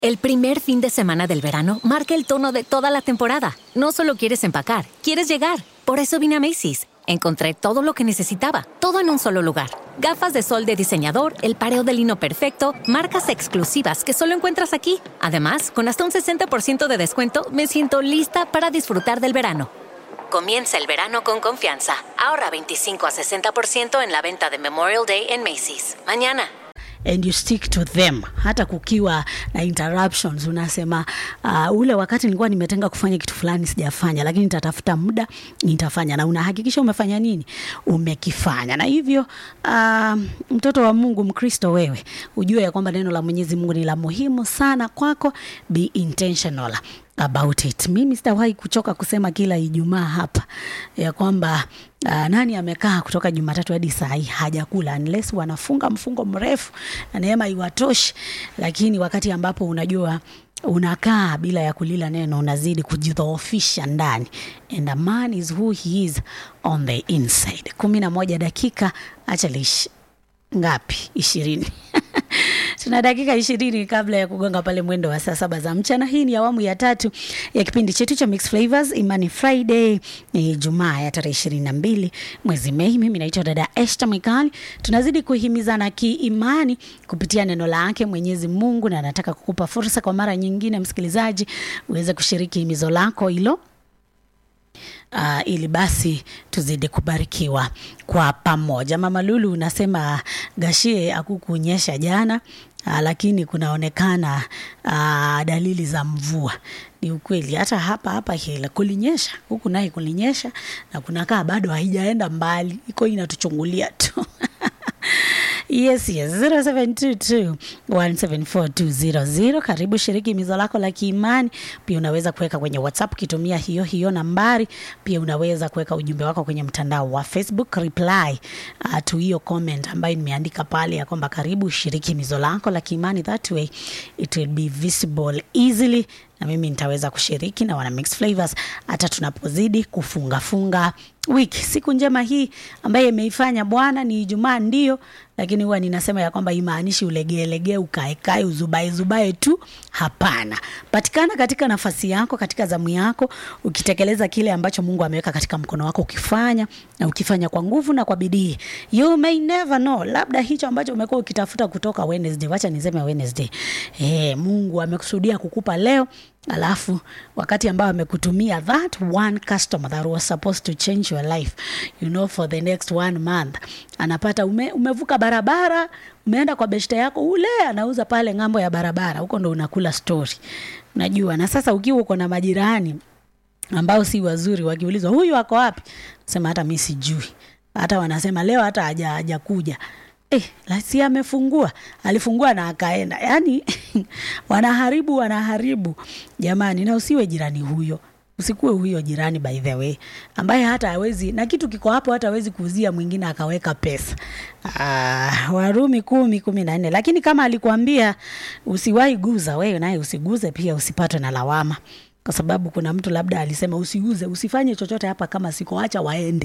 El primer fin de semana del verano marca el tono de toda la temporada. No solo quieres empacar, quieres llegar. Por eso vine a Macy's. Encontré todo lo que necesitaba, todo en un solo lugar. Gafas de sol de diseñador, el pareo de lino perfecto, marcas exclusivas que solo encuentras aquí. Además, con hasta un 60% de descuento, me siento lista para disfrutar del verano. Comienza el verano con confianza. Ahorra 25 a 60% en la venta de Memorial Day en Macy's. Mañana. and you stick to them hata kukiwa na interruptions unasema uh, ule wakati nilikuwa nimetenga kufanya kitu fulani sijafanya lakini nitatafuta muda nitafanya na unahakikisha umefanya nini umekifanya na hivyo uh, mtoto wa mungu mkristo wewe ujue ya kwamba neno la mwenyezi mungu ni la muhimu sana kwako be intentional about it. Mimi sitawahi kuchoka kusema kila Ijumaa hapa ya kwamba uh, nani amekaa kutoka Jumatatu hadi saa hii hajakula unless wanafunga mfungo mrefu na neema iwatoshi, lakini wakati ambapo unajua unakaa bila ya kulila neno unazidi kujidhoofisha ndani and a man is who he is on the inside. kumi na moja dakika acha lish ngapi ishirini tuna dakika ishirini kabla ya kugonga pale mwendo wa saa saba za mchana. Hii ni awamu ya tatu ya kipindi chetu cha Mix Flavors Imani Friday, ni Jumaa ya tarehe ishirini na mbili mwezi Mei. Mimi naitwa dada Esther Mikali. Tunazidi kuhimizana kiimani kupitia neno lake Mwenyezi Mungu, na nataka kukupa fursa kwa mara nyingine, msikilizaji, uweze kushiriki himizo lako hilo uh, ili basi tuzidi kubarikiwa kwa pamoja. Mama Lulu unasema gashie akukunyesha jana uh, lakini kunaonekana uh, dalili za mvua. Ni ukweli, hata hapa hapa hila kulinyesha, huku naye kulinyesha na kunakaa bado haijaenda mbali, iko inatuchungulia tu Yes, yes. 0722174200. Karibu shiriki mizo lako la kiimani. Pia unaweza kuweka kwenye WhatsApp ukitumia hiyo hiyo nambari. Pia unaweza kuweka ujumbe wako kwenye mtandao wa Facebook reply uh, to hiyo comment ambayo nimeandika pale ya kwamba karibu shiriki mizo lako la kiimani. That way it will be visible easily na mimi nitaweza kushiriki na wana Mix Flavors hata tunapozidi kufunga funga wiki. Siku njema hii ambaye imeifanya Bwana ni Ijumaa ndio, lakini huwa ninasema ya kwamba imaanishi ulegeelegee, ukaekae, uzubae zubae tu. Hapana, patikana katika nafasi yako, katika zamu yako, ukitekeleza kile ambacho Mungu ameweka katika mkono wako, ukifanya na ukifanya kwa nguvu na kwa bidii. You may never know, labda hicho ambacho umekuwa ukitafuta kutoka Wednesday, wacha niseme Wednesday, eh, Mungu amekusudia kukupa leo alafu wakati ambao amekutumia that one customer that was supposed to change your life you know for the next one month anapata ume, umevuka barabara umeenda kwa beshte yako ule anauza pale ng'ambo ya barabara huko ndo unakula story unajua na sasa ukiwa uko na majirani ambao si wazuri wakiulizwa huyu ako wapi sema hata mi sijui hata wanasema leo hata haja hajakuja Eh, lasi amefungua alifungua na akaenda yaani wanaharibu wanaharibu jamani na usiwe jirani huyo usikuwe huyo jirani by the way ambaye hata hawezi na kitu kiko hapo hata hawezi kuuzia mwingine akaweka pesa ah, warumi kumi kumi na nne lakini kama alikuambia usiwahi guza wewe naye usiguze pia usipatwe na lawama kwa sababu kuna mtu labda alisema usiuze usifanye chochote hapa kama sikoacha waende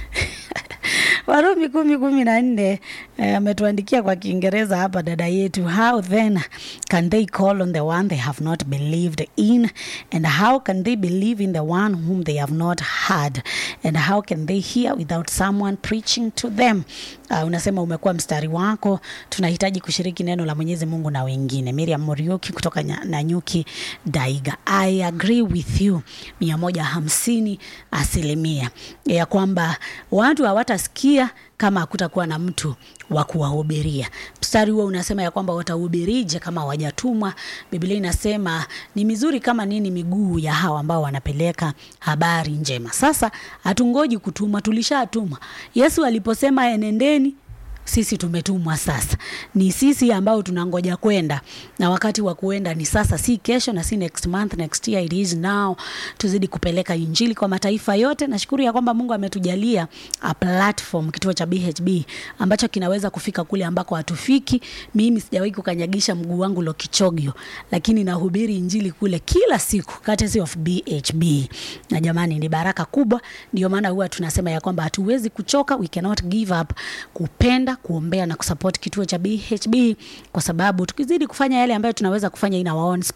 Warumi kumi kumi na nne ametuandikia kwa Kiingereza hapa dada yetu, how then can they call on the one they have not believed in and how can they believe in the one whom they have not heard and how can they hear without someone preaching to them. Uh, unasema umekuwa mstari wako, tunahitaji kushiriki neno la Mwenyezi Mungu na wengine. Miriam Muriuki kutoka nya- Nanyuki Daiga, I agree with you mia moja hamsini asilimia ya kwamba watu hawatasikia kama hakutakuwa na mtu wa kuwahubiria. Mstari huo unasema ya kwamba watahubirije kama hawajatumwa? Biblia inasema ni mizuri kama nini miguu ya hawa ambao wanapeleka habari njema. Sasa hatungoji kutumwa, tulishatumwa. Yesu aliposema enendeni sisi tumetumwa sasa ni sisi ambao tunangoja kwenda na wakati wa kuenda ni sasa si kesho na si next month next year it is now tuzidi kupeleka injili kwa mataifa yote nashukuru ya kwamba mungu ametujalia a platform kituo cha bhb ambacho kinaweza kufika kule ambako hatufiki mimi sijawahi kukanyagisha mguu wangu lokichogyo lakini nahubiri injili kule kila siku courtesy of bhb na jamani ni baraka kubwa ndio maana huwa tunasema ya kwamba hatuwezi kuchoka we cannot give up kupenda kuombea kuombea na kusupport kituo cha BHB kwa sababu tukizidi kufanya yale ambayo tunaweza kufanya in our own